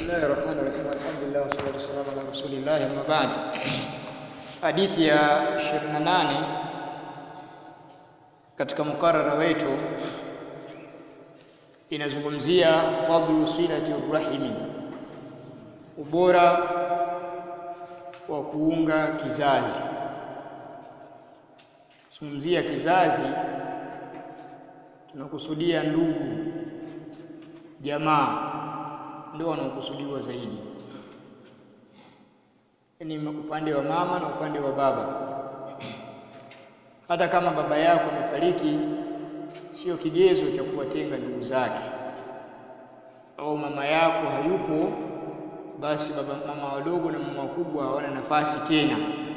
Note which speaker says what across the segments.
Speaker 1: Bismillahir Rahmanir Rahim. Alhamdulillah wassalatu wassalamu ala Rasulillah amma ba'd. Hadithi ya 28 katika mukarara wetu inazungumzia fadlu silati rahimi, ubora wa kuunga kizazi. Zungumzia kizazi, tunakusudia ndugu, jamaa ndio wanaokusudiwa zaidi, yaani upande wa mama na upande wa baba. Hata kama baba yako amefariki, sio kigezo cha kuwatenga ndugu zake, au mama yako hayupo, basi baba mama wadogo na mama wakubwa hawana nafasi tena.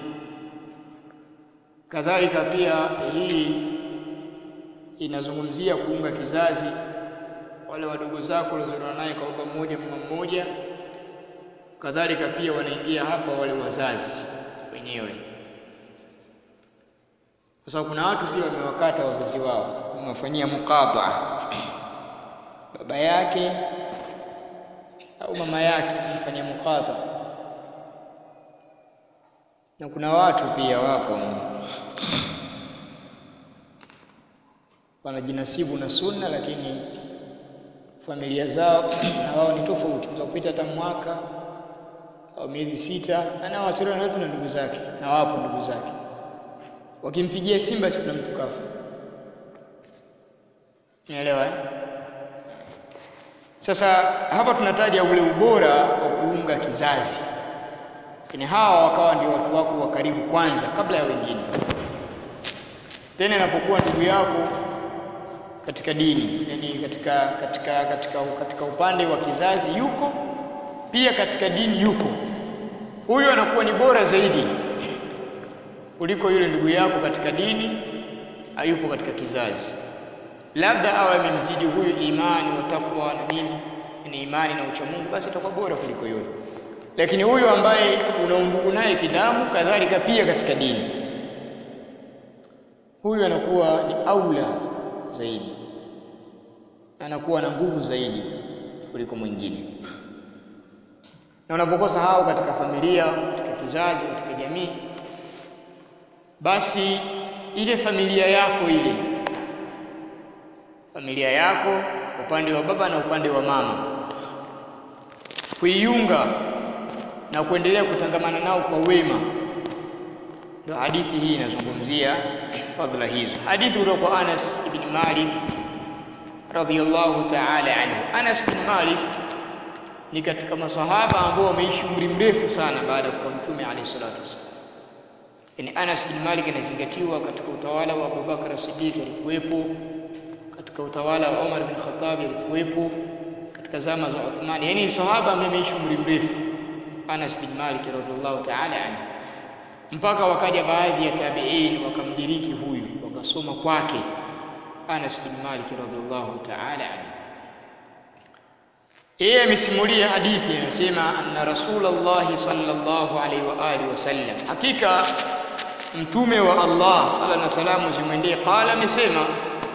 Speaker 1: Kadhalika pia hii inazungumzia kuunga kizazi wale wadogo zako waliozaliwa naye kwa baba mmoja mama mmoja. Kadhalika pia wanaingia hapa wale wazazi wenyewe, kwa sababu kuna watu pia wamewakata wazazi wao, wamewafanyia muqataa, baba yake au mama yake kumfanyia muqataa, na kuna watu pia wapo wanajinasibu na sunna lakini familia zao na wao ni tofauti, za kupita hata mwaka au miezi sita, anawasiliana yote na ndugu zake, na wapo ndugu zake, wakimpigia simu basi kuna mtu kafa. Unaelewa eh? Sasa hapa tunataja ule ubora wa kuunga kizazi, lakini hawa wakawa ndio watu wako wa karibu kwanza kabla ya wengine. Tena inapokuwa ndugu yako katika dini yani katika, katika, katika, katika upande wa kizazi yuko pia katika dini yuko, huyu anakuwa ni bora zaidi kuliko yule ndugu yako katika dini hayupo katika kizazi. Labda awe amemzidi huyu imani wa takwa na nini, ni imani na uchamungu, basi atakuwa bora kuliko yule. Lakini huyu ambaye una undugu naye kidamu, kadhalika pia katika dini, huyu anakuwa ni aula zaidi anakuwa na nguvu zaidi kuliko mwingine. Na unapokosa hao katika familia, katika kizazi, katika jamii, basi ile familia yako ile familia yako upande wa baba na upande wa mama, kuiunga na kuendelea kutangamana nao kwa wema, ndio hadithi hii inazungumzia fadhila hizo. Hadithi kutoka kwa Anas ibn Malik radhiyallahu ta'ala anhu. Anas bin Malik ni katika maswahaba ambao wameishi umri mrefu sana baada ya kufa Mtume alayhi salatu wasallam. Yaani Anas bin Malik anazingatiwa katika utawala wa Abu Bakar Siddiq alikuwepo, katika utawala wa Umar bin Khattab alikuwepo, katika zama za Uthman. Yaani sahaba ambaye ameishi umri mrefu Anas bin Malik radhiyallahu ta'ala anhu, mpaka wakaja baadhi ya tabi'in wakamdiriki huyu, wakasoma kwake Anas bin Malik radhiallahu ta'ala anhu. Yeye amesimulia hadithi anasema, anna Rasulullah sallallahu alaihi wa alihi wasallam, hakika mtume wa Allah sala na salamu zimwendee, qala, amesema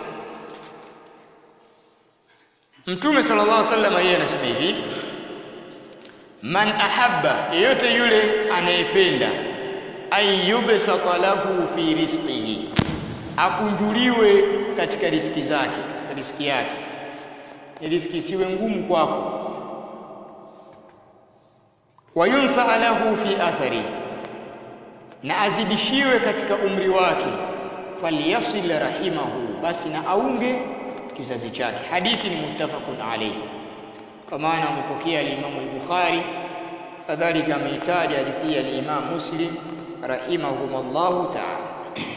Speaker 1: mtume sallallahu alaihi wasallam, yeye anasema hivi, man ahabba, yeyote yule anayependa, ayyubsata lahu fi rizqihi, akunjuliwe katika riski zake, katika riski yake, ni riski isiwe ngumu kwako. Wayunsa lahu fi athari, na azidishiwe katika umri wake. Falyasil rahimahu, basi na aunge kizazi chake. Hadithi ni muttafaqun alayhi, kwa maana amepokea alimamu al-Bukhari, kadhalika ameitaja hadithi ya al-Imam Muslim rahimahumullahu ta'ala.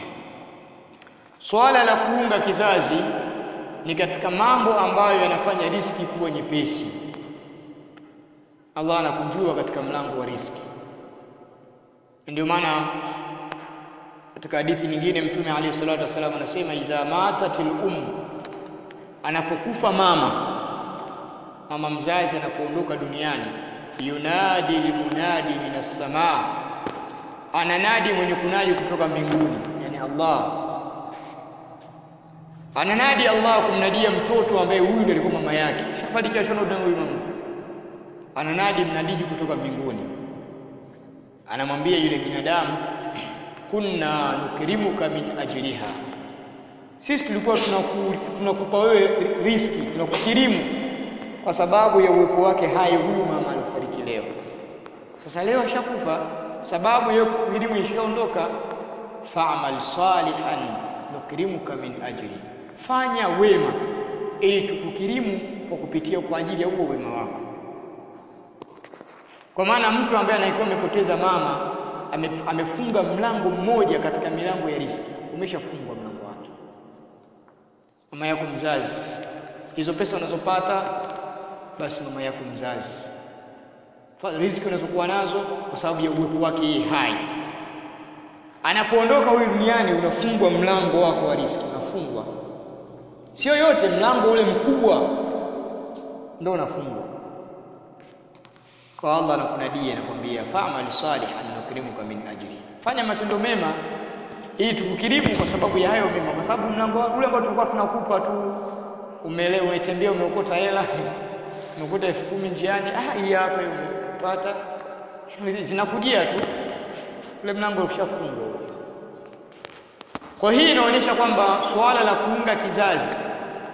Speaker 1: Swala la kuunga kizazi ni katika mambo ambayo yanafanya riski kuwa nyepesi. Allah anakunjua katika mlango wa riski. Ndio maana katika hadithi nyingine Mtume alayhi salatu wasallam anasema, idha matatil um, anapokufa mama, mama mzazi anapoondoka duniani, yunadi lmunadi minas samaa, ananadi mwenye kunadi kutoka mbinguni, yani Allah ananadi Allah kumnadia mtoto ambaye huyu ndiye alikuwa mama yake, shafariki ashona huyu mama ananadi mnadiji kutoka mbinguni anamwambia yule binadamu kunna nukrimuka min ajliha sisi tulikuwa tunaku, tunakupa wewe riski tunakukirimu kwa sababu ya uwepo wake hai huyu mama alifariki leo sasa leo ashakufa sababu ya kukirimu ishaondoka fa'mal salihan nukrimuka min ajli fanya wema ili tukukirimu kwa kupitia kwa ajili ya huo wema wako kwa maana mtu ambaye anaikuwa amepoteza mama ame, amefunga mlango mmoja katika milango ya riski umeshafungwa mlango wake mama yako mzazi hizo pesa unazopata basi mama yako mzazi riziki unazokuwa nazo kwa sababu ya uwepo wake yeye hai anapoondoka huyu duniani unafungwa mlango wako wa riziki unafungwa sio yote mlango ule mkubwa ndio unafungwa kwa Allah anakunadia anakwambia fa'mal salihan nukrimuka min ajli fanya matendo mema ili tukukirimu kwa sababu ya hayo mema kwa sababu mlango ule ambao tulikuwa tunakupa tu umelewa umetembea umeokota hela umeokota elfu kumi njiani ah hii hapa umepata zinakujia tu ule mlango ushafungwa kwa hii inaonyesha kwamba suala la kuunga kizazi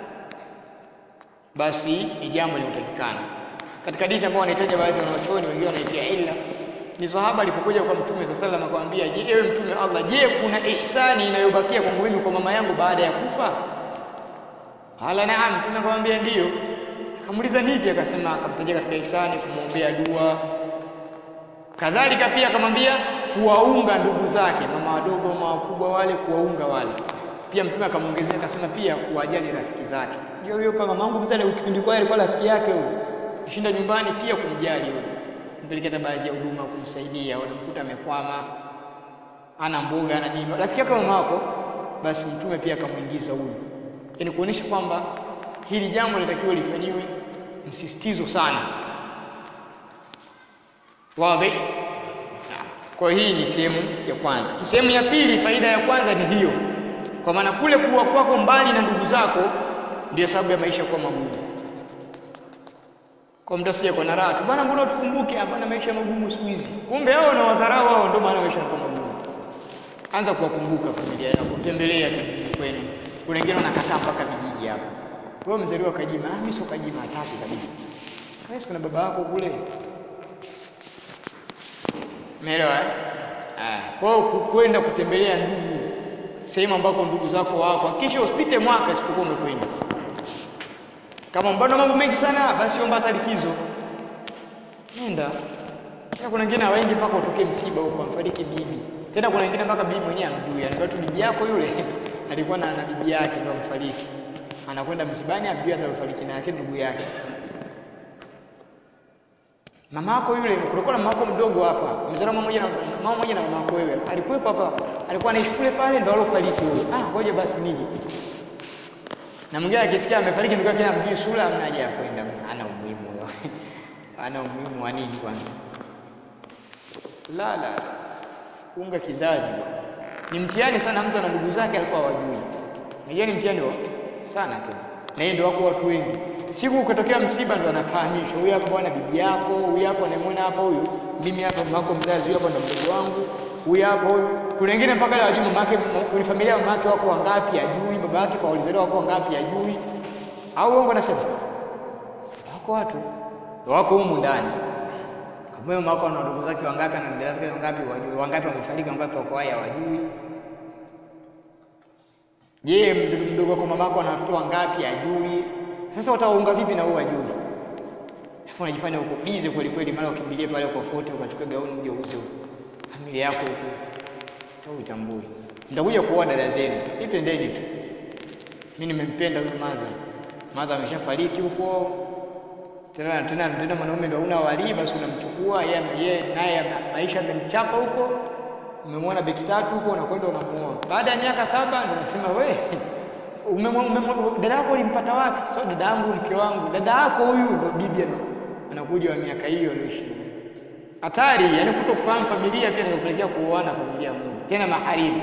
Speaker 1: basi ni jambo linalotakikana katika hadithi ambayo wanahitaji baadhi ya wanachuoni wengine wanaitia illa ni sahaba alipokuja kwa mtume sallallahu alayhi wasallam akamwambia je ewe mtume Allah je kuna ihsani inayobakia kwangu mimi kwa mama yangu baada ya kufa Hala naam mtume akamwambia ndiyo akamuuliza nipi akasema akamtajia katika ihsani kumwombea dua kadhalika pia akamwambia kuwaunga ndugu zake mama wadogo mama wakubwa wale kuwaunga wale pia mtume akamwongezea akasema pia kuwajali rafiki zake ndio huyo pa mamangu mzee kipindi kwa alikuwa rafiki yake huyo kishinda nyumbani pia kumjali yule mpelekea hata baadhi ya huduma kumsaidia unamkuta amekwama ana mboga ana nini rafiki yake mama wako basi mtume pia akamuingiza huyu yani kuonesha kwamba hili jambo linatakiwa lifanyiwe msisitizo sana wazi kwa hii ni sehemu ya kwanza sehemu ya pili faida ya kwanza ni hiyo kwa maana kule kuwa kwako mbali na ndugu zako ndio sababu ya maisha kuwa magumu kwa mtu asije kwa na raha tu bwana mbona tukumbuke hapana maisha magumu siku hizi kumbe hao na wadharau wao ndio maana maisha yanakuwa magumu anza kuwakumbuka familia yako kutembelea kijiji kwenu kuna wengine wanakataa mpaka vijiji hapa wewe mzaliwa Kajima ah mimi sio Kajima hataki kabisa wewe kuna baba yako kule Umeelewa eh? Ah, kwa hiyo kwenda kutembelea ndugu sehemu ambako ndugu zako wako, kisha usipite mwaka isipokuwa umekwenda. Kama mbona mambo mengi sana, basi omba hata likizo. Nenda. Tena kuna wengine hawaendi mpaka utokee msiba huko, amfariki bibi. Tena kuna wengine mpaka bibi mwenyewe amjui, anaambia tu bibi yako yule alikuwa na, na bibi yake ndio amfariki. Anakwenda msibani amjui hata alifariki na yake ndugu yake. Mama yako yule kulikuwa na mama yako mdogo hapa. Mzee mama mmoja na mama mmoja na mama yako wewe. Alikuwepo hapa. Alikuwa anaishi kule pale ndio alofariki wewe. Ah, ngoja basi nije. Na mwingine akisikia amefariki ndio kile amjui sura amna haja ya kwenda. Ana umuhimu huyo. Ana umuhimu wa nini kwanza? La la. Unga kizazi bwana. Ni mtihani sana mtu na ndugu zake alikuwa hawajui. Unajua ni mtihani wa sana tu. Na hiyo ndio wako watu wengi siku ukatokea msiba ndo anafahamishwa huyu hapa bwana bibi yako huyu hapa unamwona hapa huyu mimi hapa mamako mzazi huyu hapa ndo mdogo wangu huyu hapa huyu kuna wengine mpaka leo hajui mamake kwenye familia mamake wako wangapi ajui baba yake kwa walizaliwa wako wangapi ajui au uongo nasema wako watu wako humu ndani kama mama wako ana ndugu zake wangapi ana dada zake wangapi wajui wangapi wamefariki wangapi wako hai hawajui je mdogo wako mamako ana watoto wangapi ajui sasa utaunga vipi na wewe ajui? Alafu unajifanya uko busy kweli kweli, mara ukimbilie pale kwa foto ukachukua gauni uje uuze familia yako huko. Au utambui. Nitakuja kuoa dada zenu. Ipendeni tu. Mimi nimempenda huyu Maza. Maza ameshafariki huko. Tena tena tena mwanaume ndio una wali basi unamchukua yeye yeye naye maisha yamemchapa huko. Umemwona beki tatu huko unakwenda unamuoa. Baada ya miaka saba ndio unasema we dada yako ulimpata wapi? So dada yangu mke wangu, dada yako huyu ndo bibi anakuja wa miaka hiyo aliyoishi. Hatari, yani kuto kufahamu familia pia inakupelekea kuoana familia moja, tena maharimu.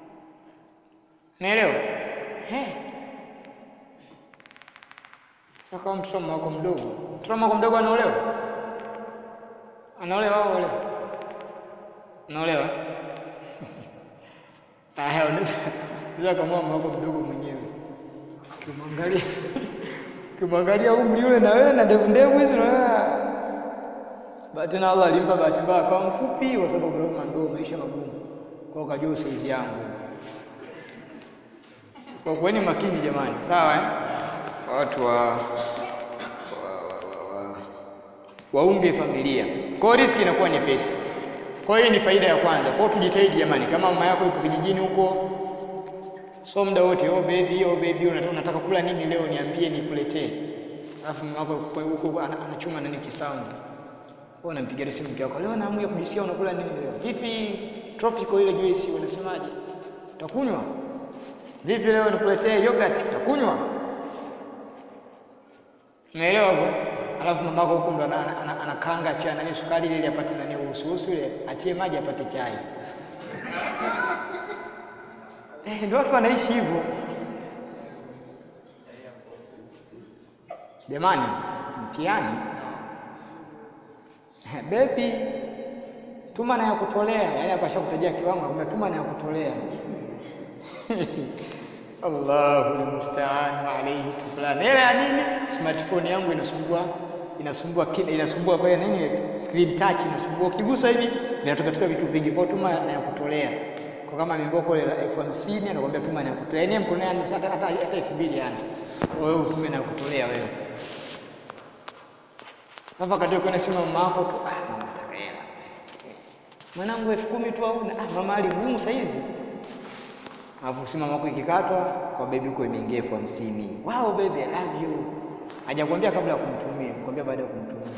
Speaker 1: Naelewa? He. Kama mtoto wa wako mdogo, mtoto wa wako mdogo anaolewa? Anaolewa au olewa? Anaolewa? Haya, unaweza unaweza kama mama wako mdogo mwenyewe. Ukimwangalia ukimwangalia umri yule na wewe na ndevu ndevu hizo na wewe bahati na Allah alimpa bahati mbaya akawa mfupi kwa sababu Ibrahim ndio maisha magumu. Kwa hiyo kajua saizi yangu. Kwa kuweni makini jamani, sawa eh? Watu wa wa, wa, wa, wa, waunge familia. Kwa hiyo riski inakuwa nyepesi. Kwa hiyo ni faida ya kwanza. Kwa hiyo tujitahidi jamani, kama mama yako yupo kijijini huko, so muda wote, oh baby, oh baby, unataka, unataka kula nini leo niambie nikuletee. Alafu mama yako huko anachuma nani kisamvu. Kwa unampigia simu mke wako, leo naamu ya kujisikia unakula nini leo? Vipi tropical ile juice unasemaje? Utakunywa? Vipi leo nikuletee yogurt? Utakunywa? Umeelewa hapo? Alafu mamako huko ndo anakanga cha nani sukari ile apate nani usuhusu ile atie maji apate chai. Eh, ndio watu wanaishi hivyo. Jamani, mtihani. Baby, tuma na ya kutolea. Yaani hapa shakutajia kiwango, nakwambia tuma na ya kutolea. Allahu almusta'an wa alayhi tuflan. Hela ya nini? Smartphone yangu inasumbua inasumbua kida inasumbua kwa nini screen touch inasumbua. Ukigusa hivi vinatoka toka vitu vingi. Kwa tuma na ya kutolea. Kwa kama mimboko ile elfu hamsini anakuambia tuma na ya kutolea. Yaani mkononi hata hata hata elfu mbili yani. Wewe utume na ya kutolea wewe. Hapa katika kwenda sema mama yako tu, ah mama nataka hela. Mwanangu elfu kumi tu hauna. Ah mama ali ngumu saa hizi. Alafu simu mama yako ikikatwa kwa baby huko imeingia elfu hamsini. Wow baby I love you. Hajakwambia kabla ya kumtumia, kwambia baada ya kumtumia.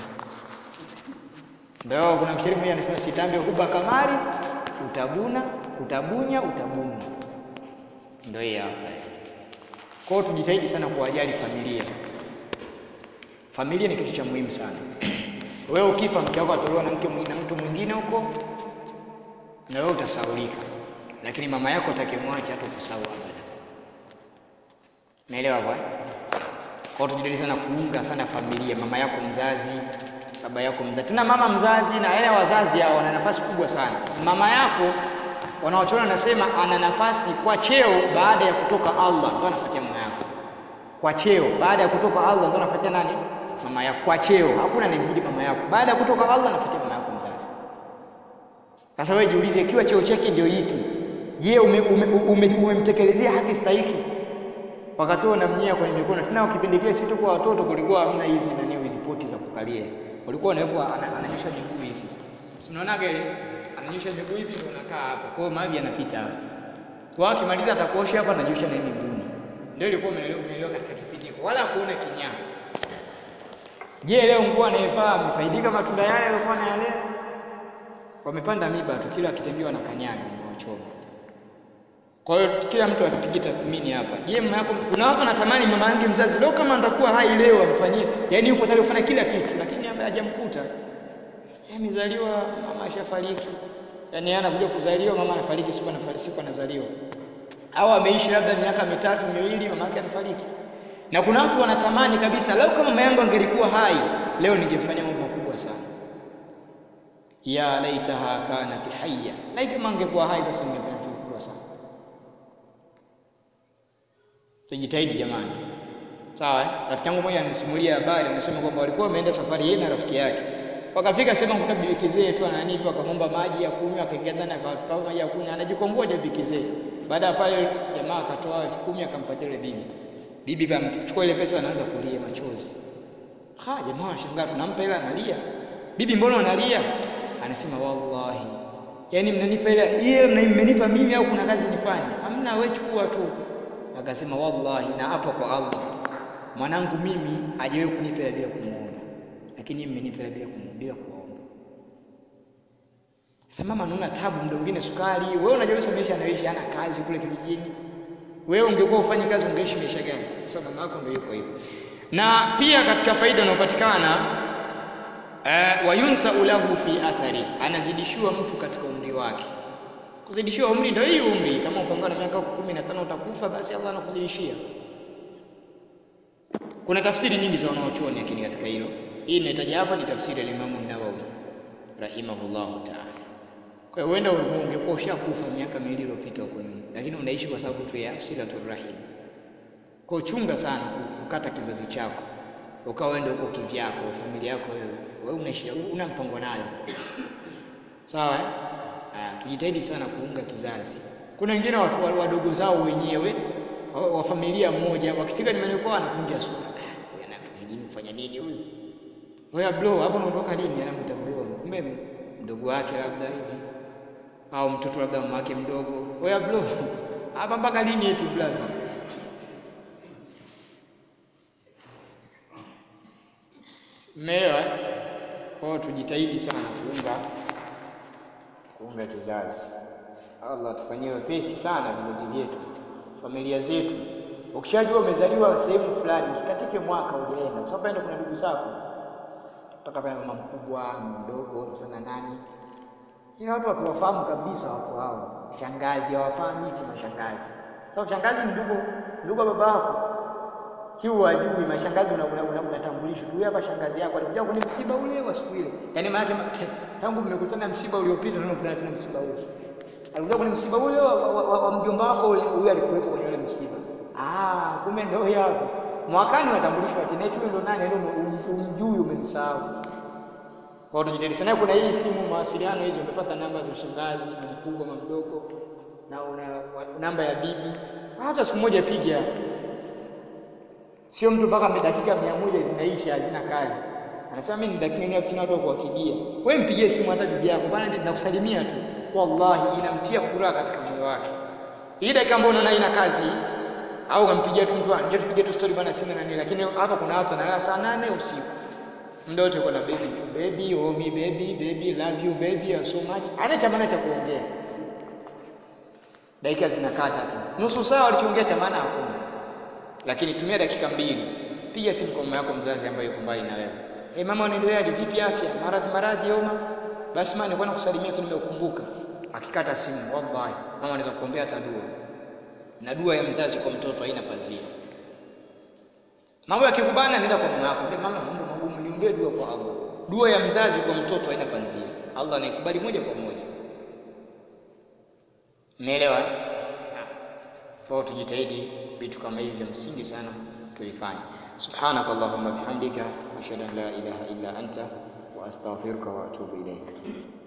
Speaker 1: Ndio kuna mshairi mmoja anasema sitambe huba kamari utabuna, utabunya, utabuna. Ndio hii hapa. Kwa hiyo tujitahidi sana kuwajali familia. Familia ni kitu cha muhimu sana. Wewe ukifa mke wako atolewa na mke mwingine na mtu mwingine huko na wewe utasaulika. Lakini mama yako atakemwacha hata kusahau abada. Naelewa bwana? Kwa hiyo tujitahidi sana kuunga sana familia, mama yako mzazi, baba yako mzazi. Tena mama mzazi na wale wazazi hao wana nafasi kubwa sana. Mama yako wanaochona nasema ana nafasi kwa cheo baada ya kutoka Allah, ndio anafuatia mama yako. Kwa cheo baada ya kutoka Allah ndio anafuatia nani? Mama yako. Kwa cheo hakuna anayemzidi mama yako. Baada ya kutoka Allah anafuatia mama yako mzazi. Sasa wewe jiulize, ikiwa cheo chake ndio hiki, je, umemtekelezea ume, ume, ume haki stahiki? Wakati huo unamnyea kwenye mikono. Tena kipindi kile sisi kwa watoto kulikuwa hamna hizi nani hizi poti za kukalia. Walikuwa wanawekwa ananyosha miguu hivi. Unaonaga ile ananyosha miguu hivi ndio unakaa hapo. Kwa hiyo maji yanapita hapo. Kwa hiyo akimaliza atakuosha hapa ananyosha na miguuni. Ndio ilikuwa umeelewa katika kipindi hiko. Wala kuona kinyaa. Je, leo nguo anayevaa amefaidika matunda yale aliyokuwa anayalea? Wamepanda miba tu, kila akitembea na kanyaga inawachoma. Kwa hiyo kila mtu akipiga tathmini hapa. Je, mama yako kuna watu wanatamani mama yangu mzazi leo kama atakuwa hai leo amfanyie. Yaani yupo tayari kufanya kila kitu lakini ambaye hajamkuta. Yeye amezaliwa mama ashafariki. Yaani yeye anakuja kuzaliwa mama anafariki siku anafariki siku anazaliwa. Au ameishi labda miaka mitatu miwili mama yake anafariki. Na kuna watu wanatamani kabisa leo kama mama yangu angelikuwa hai leo ningemfanyia mambo makubwa sana. Ya laitaha kanat hayya. Laiti kama angekuwa hai basi ningefanya kitu kikubwa sana. Tujitahidi jamani. Sawa eh? Rafiki yangu mmoja anisimulia habari anasema kwamba walikuwa wameenda safari yeye na rafiki yake. Wakafika sema kuta bibi kizee tu ana nini akamwomba maji ya kunywa akaingia ndani akawapa maji ya kunywa anajikomboa bibi kizee. Baada ya pale jamaa akatoa elfu kumi akampatia yule bibi. Bibi amchukua ile pesa anaanza kulia machozi. Ha, jamaa anashangaa tunampa hela analia. Bibi mbona unalia? Anasema wallahi. Yaani mnanipa ile ile mmenipa mimi au kuna kazi nifanye? Hamna wewe chukua tu. Akasema wallahi na hapa kwa Allah. Mwanangu mimi hajawahi kunipa hela bila kumuomba. Lakini mmenipa hela bila kumuomba bila kuomba. Sasa mama anaona tabu muda mwingine sukari, wewe unajiuliza maisha anayoishi hana kazi kule kijijini. Wewe ungekuwa ufanye kazi ungeishi maisha gani? Sasa mama yako ndio yuko hivyo. Na pia katika faida inayopatikana uh, wayunsa lahu fi athari, anazidishiwa mtu katika umri wake. Kuzidishiwa umri ndio hii umri, kama upangana na miaka 15 utakufa, basi Allah anakuzidishia. kuna tafsiri nyingi za wanaochuoni lakini katika hilo hii inahitaja hapa ni tafsiri ya Imam Nawawi rahimahullahu ta'ala kwa hiyo huenda ungekuwa ushakufa miaka miwili iliyopita huko nyuma lakini unaishi kwa sababu tu ya silatul rahim kwa chunga sana kukata kizazi chako ukawa uende huko kivyako familia yako wewe wewe unaishi una mpango nayo sawa eh? Ah, tujitahidi sana kuunga kizazi kuna wengine watu wadogo zao wenyewe wa, wa familia moja wakifika nyumbani kwao anakunja sura ah, huyu anatujini kufanya nini huyu Oya bro, hapo unaondoka lini? Anamwita bro. Kumbe mdogo wake labda hivi. Au mtoto labda mama yake mdogo. Oya bro. Hapa mpaka lini eti blaza? Mmeelewa? Kwa hiyo tujitahidi sana kuunga kuunga kizazi. Allah tufanyie wepesi sana vizazi vyetu, familia zetu. Ukishajua umezaliwa sehemu fulani, usikatike mwaka hujaenda, kwa sababu kuna ndugu zako kutoka pale mama mkubwa, mdogo, sana nani. Ila watu hatuwafahamu kabisa watu hao. Shangazi hawafahamiki mashangazi. Sababu so, shangazi ni ndugu ndugu wa baba yako. Kiu wajui mashangazi unatambulishwa. Una, una, una huyu hapa shangazi yako alikuja kwenye msiba ule wa siku ile. Yaani maana yake tangu mmekutana msiba uliopita ndio mnakutana tena msiba ule. Alikuja kwenye msiba ule wa, wa, wa, wa mjomba wako ule, huyu alikuwepo kwenye ule msiba. Ah, kumbe ndio huyo hapo. Mwakani unatambulishwa tena eti wewe ndo nani, yaani umjui umemsahau. Kwa hiyo tujitahidi sana. Kuna hii simu mawasiliano hizo, umepata namba za shangazi, mkubwa, mdogo na una namba ya bibi, hata siku moja piga. Sio mtu mpaka dakika mia moja zinaisha hazina kazi, anasema mimi ni dakika mia sina watu wa kuwapigia. Wewe mpigie simu hata bibi yako, bwana, nakusalimia tu, wallahi inamtia furaha katika moyo wake. Hii dakika ambayo unaona ina kazi au unampigia tu mtu, njoo tupige tu story bwana, sina nani, lakini hapa kuna watu wanalala saa nane usiku muda wote uko na baby tu, baby oh me baby baby love you baby so much, ana cha maana cha kuongea, dakika zinakata tu, nusu saa walichoongea cha maana hakuna. Lakini tumia dakika mbili, piga simu kwa mama yako mzazi ambaye yuko mbali na wewe. Hey, mama unaendeleaje? Vipi afya? Maradhi maradhi homa? Basi mama nilikuwa nakusalimia tu nimeukumbuka. Akikata simu, wallahi mama anaweza kukuombea hata dua, na dua ya mzazi kwa mtoto haina pazia. Mambo yakikubana, nenda kwa mama yako, mbona mama, mambo magumu, niombee dua kwa Allah. Dua ya mzazi kwa mtoto haina panzia, Allah anaikubali moja kwa moja. Umeelewa? Kwa tujitahidi vitu kama hivi vya msingi sana tulifanya. Subhanaka Allahumma bihamdika ashhadu an la ilaha illa anta wa astaghfiruka wa atubu ilaik.